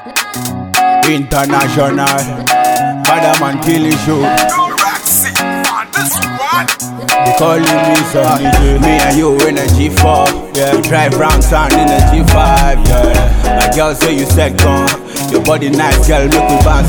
International. Bad man killing show. Roxy on this one. They calling me some DJ. Me and you in a G4. Yeah. We drive round town in a G5. Yeah. My girl say you second. Your body nice, girl, make we bounce.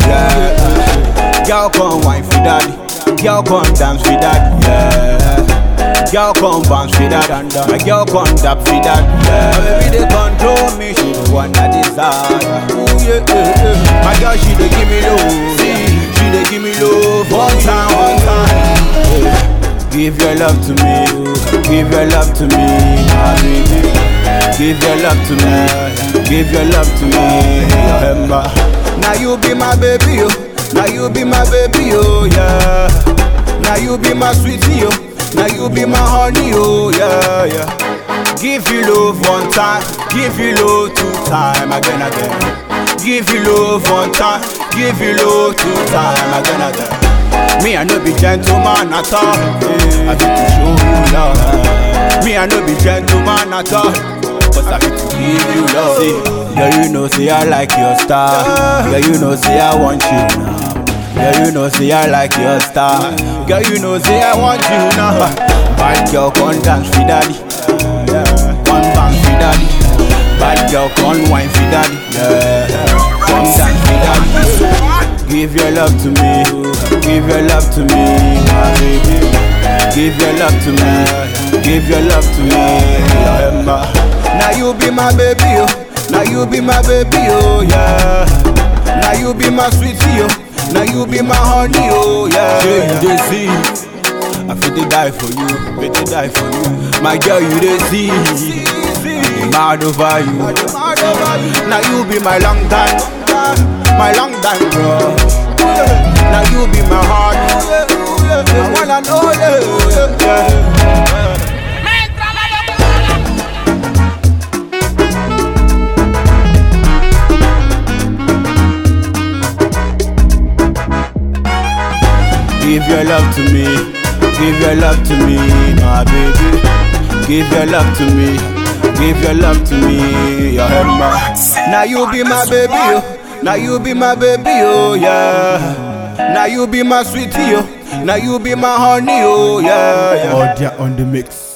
Yeah. Girl, come wine for daddy. Girl, come dance for daddy. Yeah. Girl, come bounce for that. My girl, come tap for that. Yeah. Baby, they control me. She the one I desire. Ooh, yeah, yeah, yeah. My girl, she dey give me love. She dey give me love. One time, one time. Yeah. Give your love to me, give your love to me, my baby. Give your love to me, give your love to me, Emma. Now you be my baby, oh. Now you be my baby, oh yeah. Now you be my sweetie, oh. Now you be my honey, oh yeah, yeah. Give you love one time, give you love two time, again, again. Give you love one time, give you love two time, again, again. Me I no be gentleman at all. I fit to show you love. Me I no be gentleman at all. But I fit to give you love. See, girl you know say I like your style. Girl you know say I want you now. Girl you know say I like your style. Girl you know say I want you now. Bad girl come dance for daddy. Come bang for daddy. Bad girl come wine for daddy. Yeah. Come dance for daddy. Give your love to me, give your love to me, my baby. Give your love to me, give your love to me, Emma. Now you be my baby, oh. Now you be my baby, oh yeah. Now you be my sweetie, oh. Now you be my honey, oh yeah. Yeah, you dey see. I fit to die for you, fit to die for you. My girl, you dey see. I'm mad over you. Now you be my long time, my long time, bro. Now you be my heart. I wanna know you. Give your love to me, give your love to me, my baby. Give your love to me, give your love to me, your Emma. Now you be my baby, oh. Now you be my baby, oh yeah. Now you be my sweetie, oh. Now you be my honey, oh yeah. yeah. Audio on the mix.